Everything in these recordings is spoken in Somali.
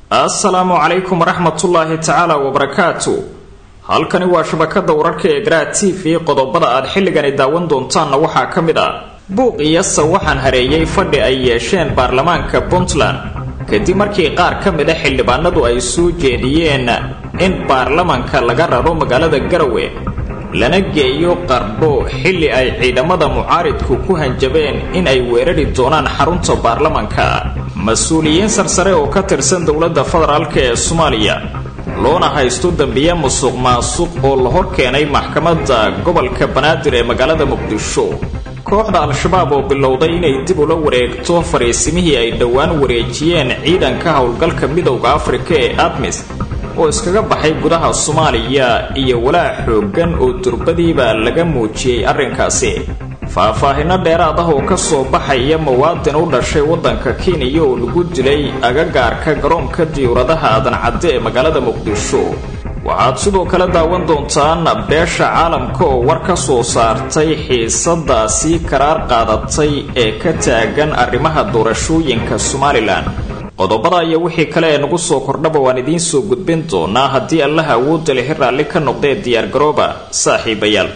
assalaamu calaykum waraxmatullaahi tacaala wabarakaatu halkani waa shabakada wararka ee garaa t v qodobada aad xilligani daawan doontaanna waxaa ka mid ah buuq iyasa waxaan hareeyay fadhi ay yeesheen baarlamaanka puntland kadib markii qaar ka mid a xildhibaanadu ay soo jeediyeen in baarlamanka laga raro magaalada garawe lana geeyo qardho xilli ay ciidamada mucaaridku ku hanjabeen in ay weerari doonaan xarunta baarlamanka mas-uuliyiin sarsare oo ka tirsan dowladda federaalk ee soomaaliya loona haysto dembiye musuq maasuq oo la hor keenay maxkamadda gobolka banaadir ee magaalada muqdisho kooxda al-shabaab oo bilowday inay dib ula wareegto fariisimihii ay dhowaan wareejiyeen ciidanka howlgalka midowda afrika ee admis oo iskaga baxay gudaha soomaaliya iyo walaac xooggan oo durbadiiba laga muujiyey arrinkaasi faahfaahino dheeraad ah oo ka soo baxaya muwaadin u dhashay waddanka kenya oo lagu dilay agagaarka garoonka diyuuradaha adancadde ee magaalada muqdisho waxaad sidoo kale daawan doontaan beesha caalamka oo war ka soo saartay xiisadaasii karaar qaadatay ee ka taagan arrimaha doorashooyinka somalilan qodobada iyo wixii kale ee nagu soo kordhaba waan idiin soo gudbin doonaa haddii allaha awoodda lehi raalli ka noqdee diyaargarooba saaxiibayaal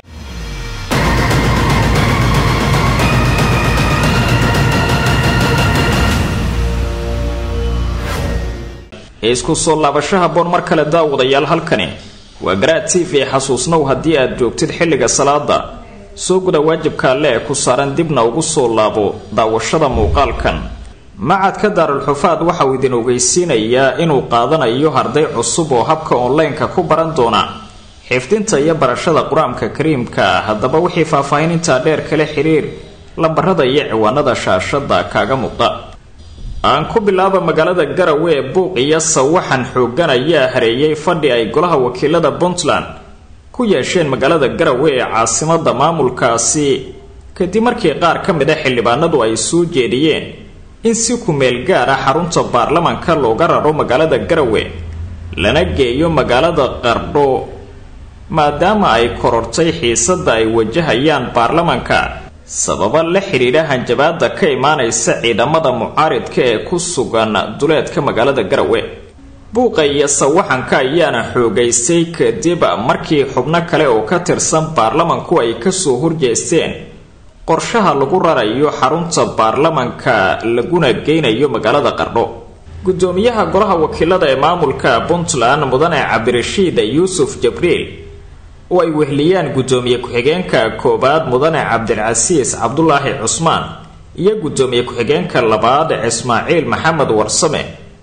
isku soo laabashaha boon mar kale daawadayaal halkani waa garaad t v xasuusnow haddii aad joogtid xilliga salaada soo guda waajibka alle ee ku saaran dibna ugu soo laabo daawashada muuqaalkan macadka daarulxufaad waxa uu idin ogeysiinayaa inuu qaadanayo arday cusub oo habka onlineka ku baran doona xifdinta iyo barashada qur-aanka kariimka haddaba wixii faahfaahinintaa dheer kale xiriir lambarada iyo ciwaanada shaashada kaaga muuqda aan ku bilaaba magaalada garawe ee buuq iyo sawaxan xoogan ayaa hareeyay fadhi ay golaha wakiilada puntland ku yeesheen magaalada garawe ee caasimada maamulkaasi kadib markii qaar ka mid a xildhibaanadu ay soo jeediyeen in si ku-meel gaar ah xarunta baarlamanka looga raro magaalada garawe lana geeyo magaalada qardho maadaama ay korortay xiisada ay wajahayaan baarlamanka sababa la xidhiidha hanjabaada ka imaanaysa ciidamada mucaaridka ee ku sugan duleedka magaalada garawe buuqa iyo sawaxanka ayaana xoogaystay kadib markii xubno kale oo ka tirsan baarlamanku ay kasoo horjeesteen qorshaha lagu rarayo xarunta baarlamanka laguna geynayo magaalada qardho gudoomiyaha golaha wakiilada ee maamulka puntland mudane cabdirashiid yuusuf jabriil oo ay wehliyaan gudoomiye ku-xigeenka koowaad mudane cabdilcasiis cabdulaahi cusmaan iyo gudoomiye ku-xigeenka labaad ismaaciil maxamed warsame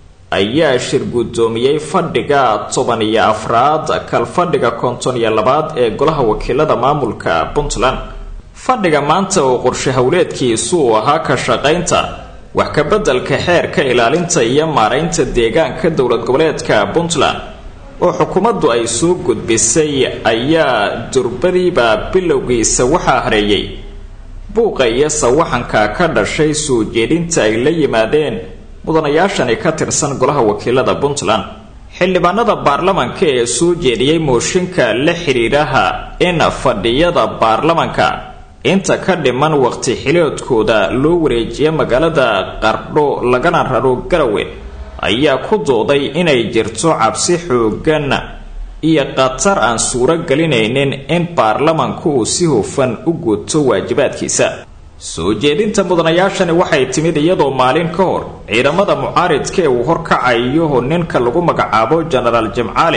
ayaa shir gudoomiyey fadhiga toban iyo afraad kalfadhiga konton iyo labaad ee golaha wakiilada maamulka puntland fadhiga maanta oo qorshe howleedkiisu uu ahaa ka shaqaynta wax kabeddelka xeerka ilaalinta iyo maaraynta deegaanka dowlad goboleedka puntland oo xukuumaddu ay soo gudbisay ayaa durbadiiba bilowgiisa waxaa hareeyay buuqa iyo sawaxanka ka dhashay soo jeedinta ay la yimaadeen mudanayaashani ka tirsan golaha wakiilada puntland xildhibaanada baarlamanka ee soo jeediyey mooshinka la xidhiidhaha in fadhiyada baarlamanka inta ka dhiman waqti xiloodkooda loo wareejiya magaalada qardho lagana raro garawe ayaa ku dooday inay jirto cabsi xoogan iyo khatar aan suuro gelinaynin in baarlamanku uu si hufan u guto waajibaadkiisa soo jeedinta mudanayaashani waxay timid iyadoo maalin ka hor ciidamada mucaaridka ee uu horkacayo ninka lagu magacaabo jenaraal jimcaale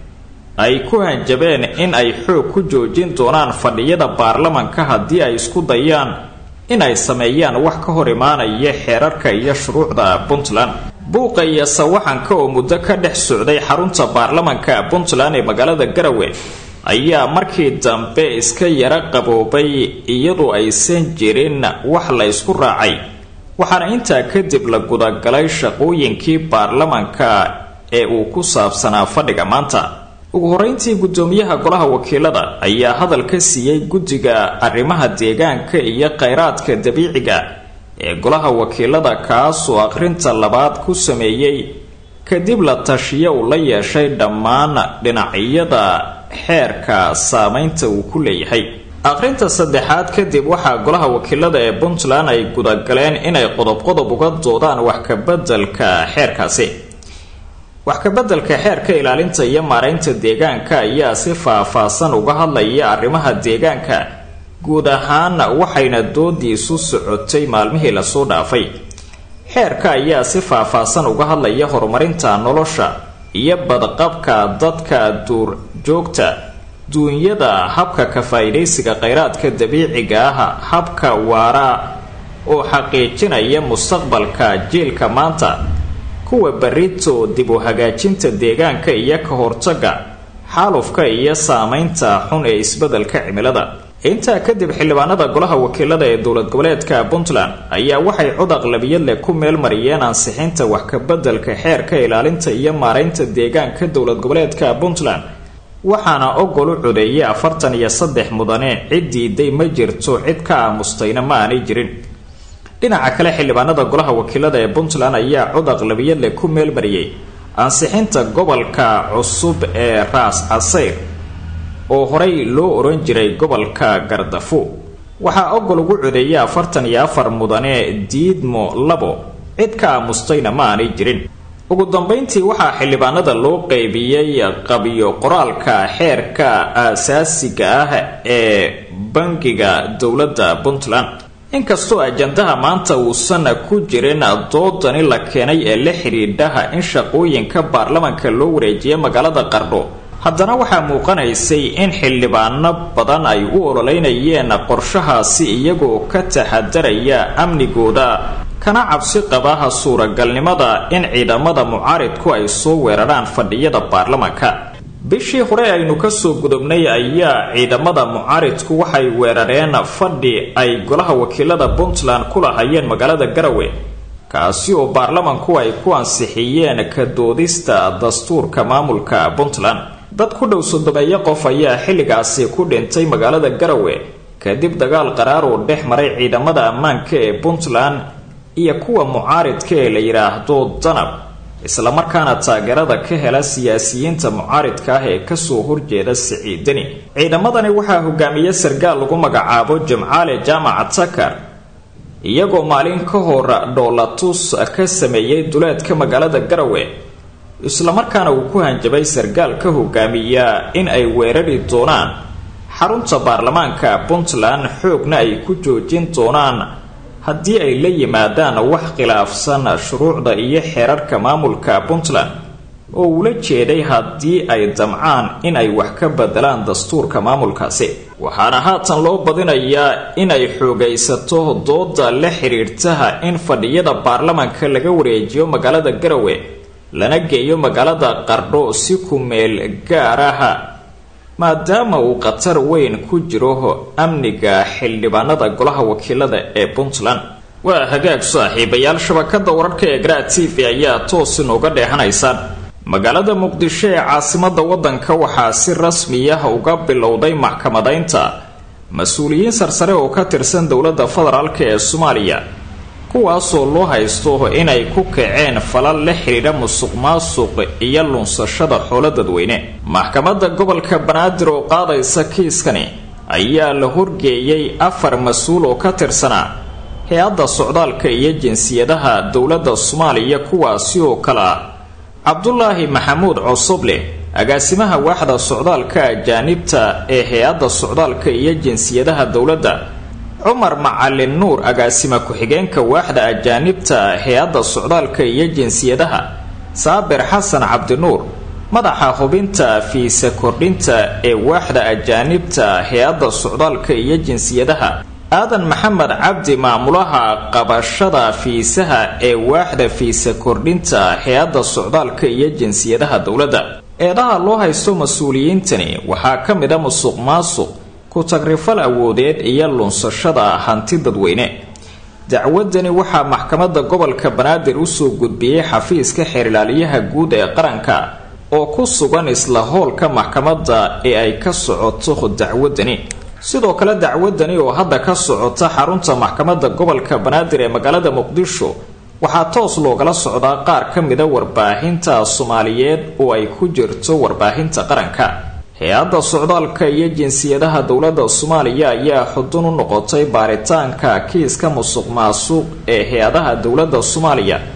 ay ku hanjabeen in ay xoog ku joojin doonaan fadhiyada baarlamanka haddii ay isku dayaan in ay sameeyaan wax ka hor imaanaya xeerarka iyo shuruucda puntland buuqa iyo sawaxanka oo muddo ka dhex socday xarunta baarlamanka puntland ee magaalada garawe ayaa markii dambe iska yara qaboobay iyadoo aysan jirin wax la ysku raacay waxaana intaa kadib la gudagalay shaqooyinkii baarlamanka ee uu ku saabsanaa fadhiga maanta ugu horeyntii gudoomiyaha golaha wakiilada ayaa hadal ka siiyey guddiga arrimaha deegaanka iyo kheyraadka dabiiciga ee golaha wakiilada kaasoo akhrinta labaad ku sameeyey kadib la tashiyo uu la yeeshay dhammaan dhinacyada xeerka saameynta uu ku leeyahay akhrinta saddexaad kadib waxaa golaha wakiilada ee puntland ay gudagaleen inay qodob qodob uga doodaan wax kabeddelka xeerkaasi wax kabeddelka xeerka ilaalinta iyo maaraynta deegaanka ayaa si faah-faahsan uga hadlaya arrimaha deegaanka guud ahaan waxayna doodiisu socotay maalmihii lasoo dhaafay xeerka ayaa si faah-faahsan uga hadlaya horumarinta nolosha iyo badqabka dadka duurjoogta duunyada habka ka faa-iidaysiga kheyraadka dabiiciga ah habka waara oo xaqiijinaya mustaqbalka jiilka maanta kuwa berito dib u hagaajinta deegaanka iyo ka hortaga xaalufka iyo saameynta xun ee isbeddelka cimilada intaa kadib xildhibaanada golaha wakiilada ee dowlad goboleedka puntland ayaa waxay cod aqlabiyad leh ku meel mariyeen ansixinta wax kabeddelka xeerka ilaalinta iyo maaraynta deegaanka dowlad goboleedka puntland waxaana ogol u codeeyay afartan iyo saddex mudane cid diiday ma jirto cid ka aamustayna ma aanay jirin dhinaca kale xildhibaanada golaha wakiilada ee puntland ayaa cod aqlabiyad leh ku meel mariyey ansixinta gobolka cusub ee raas casayr oo horey loo oran jiray gobolka gardafo waxaa ogol ugu codeeyay afartan iyo afar mudane diidmo labo cid ka aamustayna ma aanay jirin ugu dambeyntii waxaa xildhibaanada loo qeybiyey qabiyo qoraalka xeerka aasaasiga ah ee bangiga dowladda puntland inkastoo ajandaha maanta uusan ku jirin doodani la keenay ee la xidhiidhaha in shaqooyinka baarlamanka loo wareejiya magaalada qardho haddana waxaa muuqanaysay in xildhibaano badan ay u ololeynayeen qorshahaasi iyagoo ka taxadaraya amnigooda kana cabsi qabaha suuragalnimada in ciidamada mucaaridku ay soo weeraraan fadhiyada baarlamanka bishii hore aynu kasoo gudubnay ayaa ciidamada mucaaridku waxay weerareen fadhi ay golaha wakiilada puntland ku lahayeen magaalada garawe kaasi oo baarlamanku ay ku ansixiyeen ka doodista dastuurka maamulka puntland dad ku dhow sodomeeyo qof ayaa xilligaasi ku dhintay magaalada garawe kadib dagaal qaraar oo dhex maray ciidamada ammaanka ee puntland iyo kuwa mucaaridka ee la yidhaahdo danab islamarkaana taageerada ka hela siyaasiyiinta mucaaridka ah ee kasoo horjeeda siciidani ciidamadani waxaa hogaamiye sargaal lagu magacaabo jimcaale jaamaca takar iyagoo maalin ka hor dhoolatus ka sameeyey duleedka magaalada garawe islamarkaana uu ku hanjabay sargaal ka hogaamiya in ay weerari doonaan xarunta baarlamaanka puntland xoogna ay ku joojin doonaan haddii ay la yimaadaan wax khilaafsan shuruucda iyo xeerarka maamulka puntland oo ula jeeday haddii ay damcaan in ay wax ka bedelaan dastuurka maamulkaasi waxaana haatan loo badinayaa inay xoogaysato dooda la xidhiirtaha in fadhiyada baarlamanka laga wareejiyo magaalada garawe lana geeyo magaalada qardho si ku meel gaaraha maadaama uu khatar weyn ku jiro amniga xildhibaanada golaha wakiilada ee puntland waa hagaag saaxiibayaal shabakada wararka ee garaa t v ayaa toos inooga dheehanaysaan magaalada muqdisho ee caasimada wadanka waxaa si rasmiya uga bilowday maxkamadaynta mas-uuliyiin sarsare oo ka tirsan dowladda federaalk ee soomaaliya kuwaasoo loo haysto inay ku kaceen falal la xidhiidha musuq maasuq iyo lunsashada xoolo dadweyne maxkamadda gobolka banaadir oo qaadaysa kiiskani ayaa la horgeeyey afar mas-uul oo ka tirsanaa hay-adda socdaalka iyo jinsiyadaha dowladda soomaaliya kuwaasi oo kale ah cabdulaahi maxamuud cosoble agaasimaha waaxda socdaalka ajaanibta ee hay-adda socdaalka iyo jinsiyadaha dowladda cumar macalin nuur agaasima ku-xigeenka waaxda ajaanibta hay-adda socdaalka iyo jinsiyadaha saabir xasan cabdinuur madaxa hubinta fiisa kordhinta ee waaxda ajaanibta hay-adda socdaalka iyo jinsiyadaha aadan maxamed cabdi maamulaha qabashada fiisaha ee waaxda fiisa kordhinta hay-adda socdaalka iyo jinsiyadaha dowladda eedaha loo haysto mas-uuliyiintani waxaa ka mid a musuq maasuq ku-tagrifal awoodeed iyo lunsashada hanti dadweyne dacwadani waxaa maxkamadda gobolka banaadir usoo gudbiyey xafiiska xeerilaaliyaha guud ee qaranka oo ku sugan isla howlka maxkamadda ee ay ka socoto dacwadani sidoo kale dacwadani oo hadda ka socota xarunta maxkamadda gobolka banaadir ee magaalada muqdisho waxaa toos loogala socdaa qaar ka mida warbaahinta soomaaliyeed oo ay ku jirto warbaahinta qaranka hay-adda socdaalka iyo jinsiyadaha dowladda soomaaliya ayaa xudun u noqotay baaritaanka kiiska musuq maasuuq ee hay-adaha dowladda soomaaliya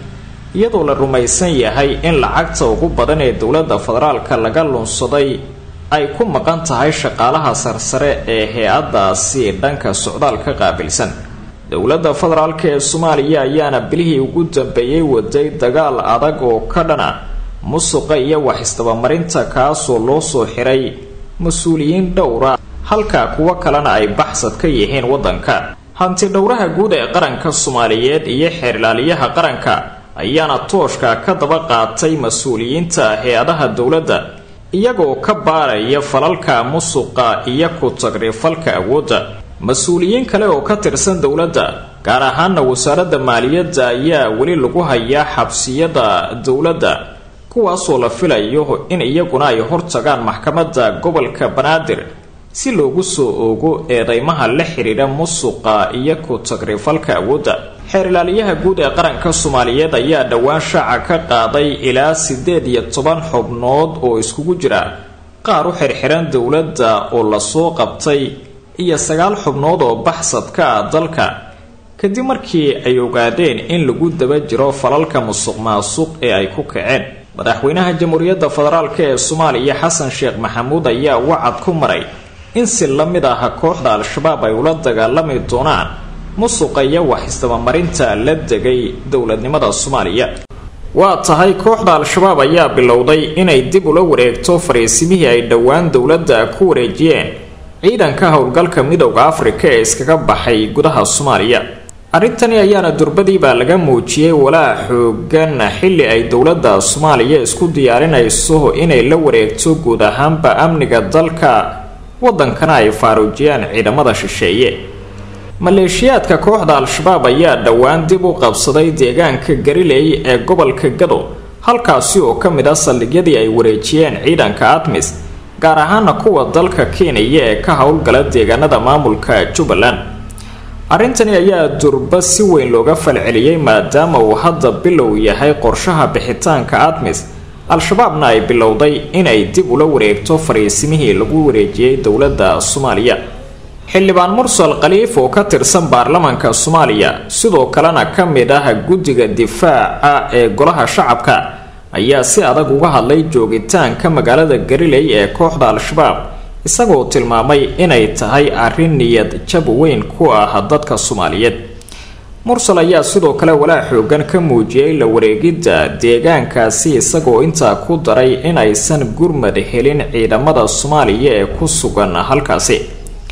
iyadoo la rumaysan yahay in lacagta ugu badan ee dowladda federaalka laga lunsaday ay ku maqan tahay shaqaalaha sarsare ee hay-adaasi dhanka socdaalka qaabilsan dowladda federaalk ee soomaaliya ayaana bilihii ugu dambeeyey waday dagaal adag oo ka dhana musuqa iyo wax isdabamarinta kaasoo loo soo xiray mas-uuliyiin dhowra halka kuwo kalena ay baxsad ka yihiin waddanka hanti dhowraha guud ee qaranka soomaaliyeed iyo xeerlaaliyaha qaranka ayaana tooshka ka daba qaatay mas-uuliyiinta hay-adaha dowladda iyagoo ka baaraya falalka musuqa iyo ku tagrifalka awoodda mas-uuliyiin kale oo ka tirsan dowladda gaar ahaana wasaaradda maaliyadda ayaa weli lagu hayaa xabsiyada dowladda kuwaasoo la filayo in iyaguna ay hortagaan maxkamadda gobolka banaadir si loogu soo oogo eedeymaha la xidhiidha musuqa iyo ku tagrifalka awoodda xeerilaaliyaha guud ee qaranka soomaaliyeed ayaa dhowaan shaaca ka qaaday ilaa siddeed iyo toban xubnood oo iskugu jira qaar u xirxiran dowladda oo lasoo qabtay iyo sagaal xubnood oo baxsadka ah dalka kadib markii ay ogaadeen in lagu daba jiro falalka musuq maasuq ee ay ku kaceen madaxweynaha jamhuuriyadda federaalk ee soomaaliya xasan sheekh maxamuud ayaa wacad ku maray in si la mid ah kooxda al-shabaab ay ula dagaalami doonaan musuqa iyo wax isdabamarinta la degay dowladnimada soomaaliya waa tahay kooxda al-shabaab ayaa bilowday inay dib ula wareegto fariisimihii ay dhowaan dowladda ku wareejiyeen ciidanka howlgalka midowda afrika ee iskaga baxay gudaha soomaaliya arrintani ayaana durbadiibaa laga muujiyey walaa xoogan xilli ay dowladda soomaaliya isku diyaarinayso inay la wareegto guud ahaanba amniga dalka waddankana ay faaruujiyaan ciidamada shisheeye maleeshiyaadka kooxda al-shabaab ayaa dhowaan dib u qabsaday deegaanka gariley ee gobolka gado halkaasi oo ka mid ah saldhigyadii ay wareejiyeen ciidanka admis gaar ahaana kuwa dalka kenya ee ka howlgala deegaanada maamulka jubbaland arrintani ayaa durba si weyn looga falceliyey maadaama uu hadda bilow yahay qorshaha bixitaanka admis al-shabaabna ay bilowday inay dib ula wareegto fariisimihii lagu wareejiyey dowladda soomaaliya xildhibaan mursal khaliif oo ka tirsan baarlamaanka soomaaliya sidoo kalena ka mid ah guddiga difaaca ee golaha shacabka ayaa si adag uga hadlay joogitaanka magaalada gariley ee kooxda al-shabaab isagoo tilmaamay inay tahay arrin niyad jab weyn ku ah dadka soomaaliyeed mursal ayaa sidoo kale walaa xoogan ka muujiyey la wareegidda deegaankaasi isagoo intaa ku daray inaysan gurmad helin ciidamada soomaaliya ee ku sugan halkaasi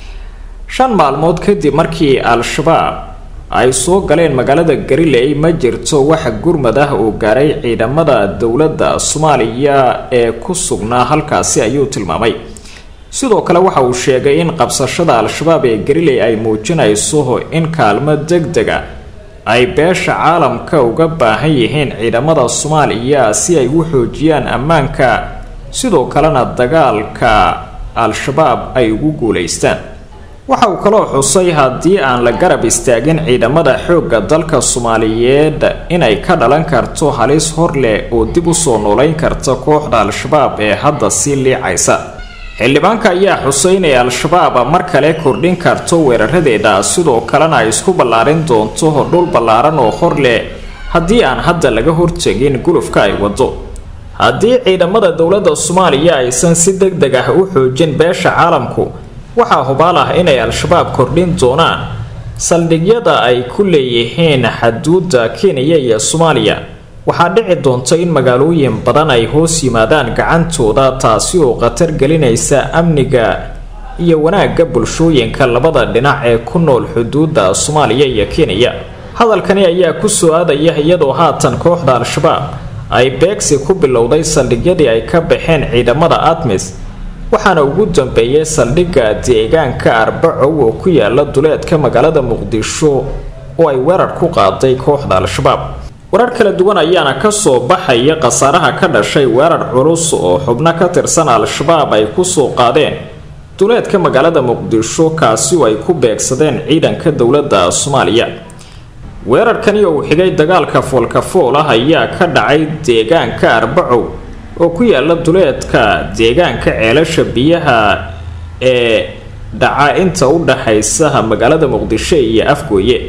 shan maalmood kadib markii al-shabaab ay soo galeen magaalada gariley ma jirto wax gurmad ah oo gaaray ciidamada dowladda soomaaliya ee ku sugnaa halkaasi ayuu tilmaamay sidoo kale waxa uu sheegay in qabsashada al-shabaab ee gariley ay muujinayso in kaalmo deg deg a ay beesha caalamka uga baahan yihiin ciidamada soomaaliya si ay u xoojiyaan ammaanka sidoo kalena dagaalka al-shabaab ay ugu guulaystaan waxa uu kaloo xusay haddii aan la garab istaagin ciidamada xoogga dalka soomaaliyeed inay ka dhalan karto halis hor leh oo dib usoo noolayn karta kooxda al-shabaab ee hadda sii liicaysa xildhibaanka ayaa xusay inay al-shabaab mar kale kordhin karto weeraradeeda sidoo kalena ay isku ballaarin doonto dhul ballaaran oo hor leh haddii aan hadda laga hortegin gulufka ay wado haddii ciidamada dowladda soomaaliya aysan si deg deg ah u xoojin beesha caalamku waxaa hubaal ah inay al-shabaab kordhin doonaan saldhigyada ay ku leeyihiin xaduudda kenya iyo soomaaliya waxaa dhici doonta in magaalooyin badan ay hoos yimaadaan gacantooda taasi oo khatar gelinaysa amniga iyo wanaagga bulshooyinka labada dhinac ee ku nool xuduudda soomaaliya iyo kenya hadalkani ayaa ku soo aadaya iyadoo haatan kooxda al-shabaab ay beegsi ku bilowday saldhigyadii ay ka baxeen ciidamada admis waxaana ugu dambeeyay saldhigga deegaanka arbacow oo ku yaala duleedka magaalada muqdisho oo ay weerar ku qaaday kooxda al-shabaab warar kala duwan ayaana kasoo baxaya khasaaraha ka dhashay weerar culus oo xubno ka tirsan al-shabaab ay kusoo qaadeen duleedka magaalada muqdisho kaasi oo ay ku beegsadeen ciidanka dowladda soomaaliya weerarkani oo uu xigay dagaalka foolkafool ah ayaa ka dhacay deegaanka arbacow oo ku yaala duleedka deegaanka ceelasha biyaha ee dhaca inta u dhaxaysa magaalada muqdisho iyo afgooye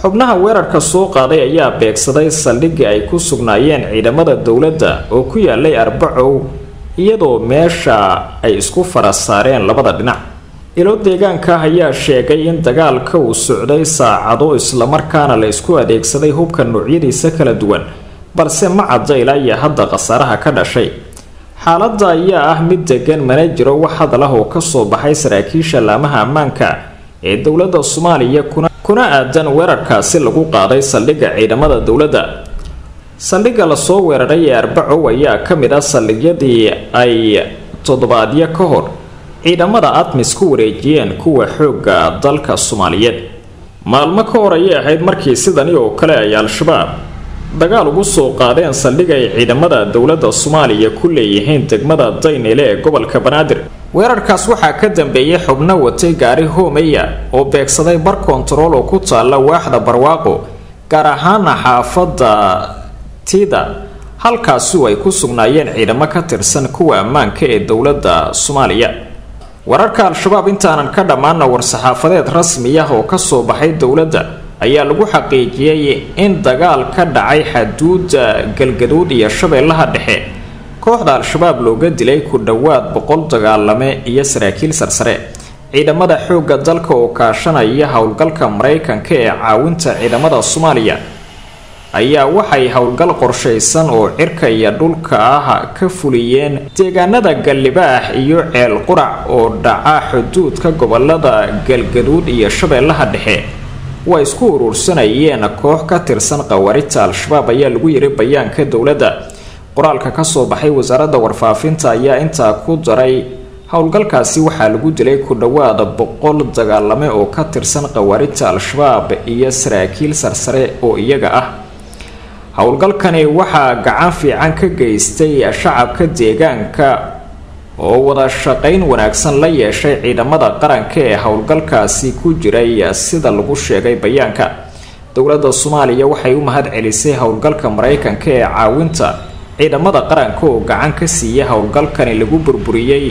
xubnaha weerarka soo qaaday ayaa beegsaday saldhigii ay ku sugnaayeen ciidamada dowladda oo ku yaalay arbacow iyadoo meesha ay isku fara saareen labada dhinac ilo deegaanka ayaa sheegay in dagaalka uu socday saacado islamarkaana la isku adeegsaday hubka noocyadiisa kala duwan balse ma cadda ilaa iyo hadda khasaaraha ka dhashay xaaladda ayaa ah mid degan mana jiro wax hadal ah oo kasoo baxay saraakiisha laamaha ammaanka ee dowladda soomaaliya kuna kuna aadan weerarkaasi lagu qaaday saldhigga ciidamada dowladda saldhigga lasoo weeraray ee arbacow ayaa ka mid ah saldhigyadii ay toddobaadyo ka hor ciidamada admis ku wareejiyeen kuwa xoogga dalka soomaaliyeed maalmo ka hor ayay ahayd markii sidani oo kale ay al-shabaab dagaal ugu soo qaadeen saldhig ay ciidamada dowladda soomaaliya ku leeyihiin degmada daynile ee gobolka banaadir weerarkaas waxaa ka dambeeyay xubno watay gaari hoomeya oo beegsaday bar kontarool oo ku taalla waaxda barwaaqo gaar ahaana xaafadda tida halkaasu ay ku sugnaayeen ciidamo ka tirsan kuwa ammaanka ee dowladda soomaaliya wararka al-shabaab intaanan ka dhammaana war-saxaafadeed rasmi ah oo kasoo baxay dowladda ayaa lagu xaqiijiyey in dagaal ka dhacay xaduudda galgaduud iyo shabeellaha dhexe kooxda al-shabaab looga dilay ku dhowaad boqol dagaalame iyo saraakiil sarsare ciidamada xoogga dalka oo kaashanaya howlgalka maraykanka ee caawinta ciidamada soomaaliya ayaa waxay howlgal qorshaysan oo cirka iyo dhulka ah ka fuliyeen deegaanada gallibaax iyo ceel qurac oo dhaca xuduudka gobolada galgaduud iyo shabeellaha dhexe waa isku urursanayeen koox ka tirsan qawaarita al-shabaab ayaa lagu yiri bayaanka dowladda qoraalka kasoo baxay wasaaradda warfaafinta ayaa intaa ku daray howlgalkaasi waxaa lagu dilay ku dhowaada boqol dagaalame oo ka tirsan qawaarita al-shabaab iyo saraakiil sarsare oo iyaga ah howlgalkani waxaa gacan fiican ka geystay shacabka deegaanka oo wada shaqayn wanaagsan la yeeshay ciidamada qaranka ee howlgalkaasi ku jiray sida lagu sheegay bayaanka dowladda soomaaliya waxay u mahad celisay howlgalka maraykanka ee caawinta ciidamada qaranka oo gacan ka siiyay howlgalkani lagu burburiyey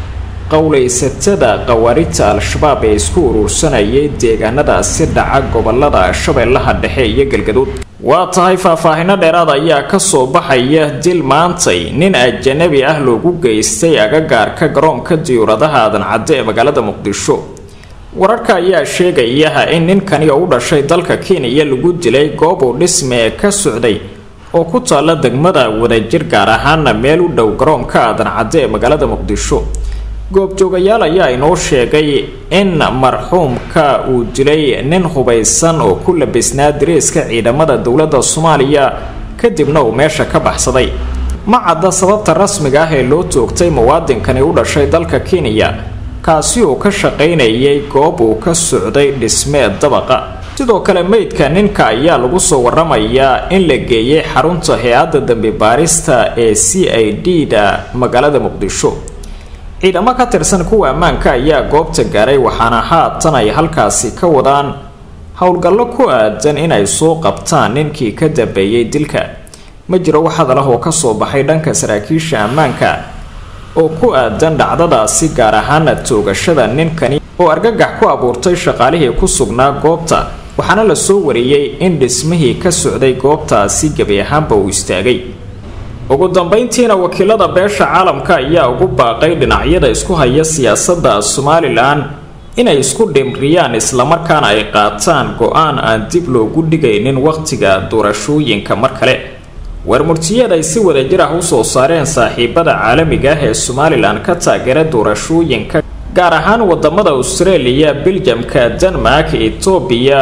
qowlaysatada qawaarita al-shabaab ee isku urursanayay deegaanadaasi dhaca gobolada shabeellaha dhexe iyo galgaduud waa tahay faahfaahino dheeraad ayaa kasoo baxaya dil maantay nin ajanabi ah loogu geystay agagaarka garoonka diyuuradaha aadan cadde ee magaalada muqdisho wararka ayaa sheegaya in ninkani oo u dhashay dalka kenya lagu dilay goob uu dhisme ka socday oo ku taalla degmada wadajir gaar ahaana meel u dhow garoonka aadan cadde ee magaalada muqdisho goobjoogayaal ayaa inoo sheegay in marxuumka uu dilay nin hubaysan oo ku labisnaa dariiska ciidamada dowladda soomaaliya kadibna uu meesha ka baxsaday ma cadda sababta rasmiga ah ee loo toogtay muwaadinkani u dhashay dalka kenya kaasi oo ka shaqaynayay goob uu ka socday dhismee dabaqa sidoo kale meydka ninka ayaa lagu soo waramayaa in la geeyay xarunta hay-adda dambi baarista ee c i d da magaalada muqdisho ciidamo ka tirsan kuwa ammaanka ayaa goobta gaaray waxaana haatan ay halkaasi ka wadaan howlgallo ku aadan inay soo qabtaan ninkii ka dambeeyey dilka ma jiro wax hadal ah oo kasoo baxay dhanka saraakiisha ammaanka oo ku aadan dhacdadaasi gaar ahaana toogashada ninkani oo argagax ku abuurtay shaqaalihii ku sugnaa goobta waxaana la soo wariyey in dhismihii ka socday goobtaasi gebi ahaanba uu istaagay ugu dambeyntiina wakiilada beesha caalamka ayaa ugu baaqay dhinacyada isku haya siyaasadda somalilan inay isku dhimriyaan islamarkaana ay qaataan go-aan aan dib loogu dhigaynin wakhtiga doorashooyinka mar kale warmurtiyeed ay si wadajir ah usoo saareen saaxiibada caalamiga ah ee somalilan ka taageera doorashooyinka gaar ahaan wadamada australia beljamka denmark etoobiya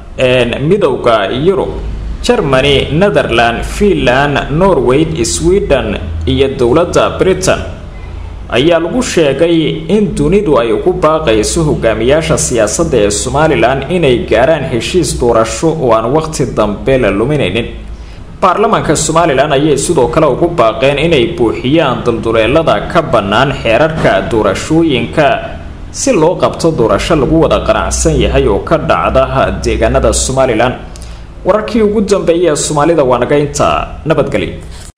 midowda yurub germany netherland finland norway sweden iyo dowladda britain ayaa lagu sheegay in dunidu ay ugu baaqayso hogaamiyaasha siyaasadda ee somalilan inay gaaraan heshiis doorasho oo aan waqti dambe la luminaynin baarlamaanka somalilan ayay sidoo kale ugu baaqeen inay buuxiyaan dulduleelada ka bannaan xeerarka doorashooyinka si loo qabto doorasho lagu wada qanacsan yahay oo ka dhacda deegaanada somalilan wararkii ugu dambeeyay ee soomaalida waa naga intaa nabadgelyo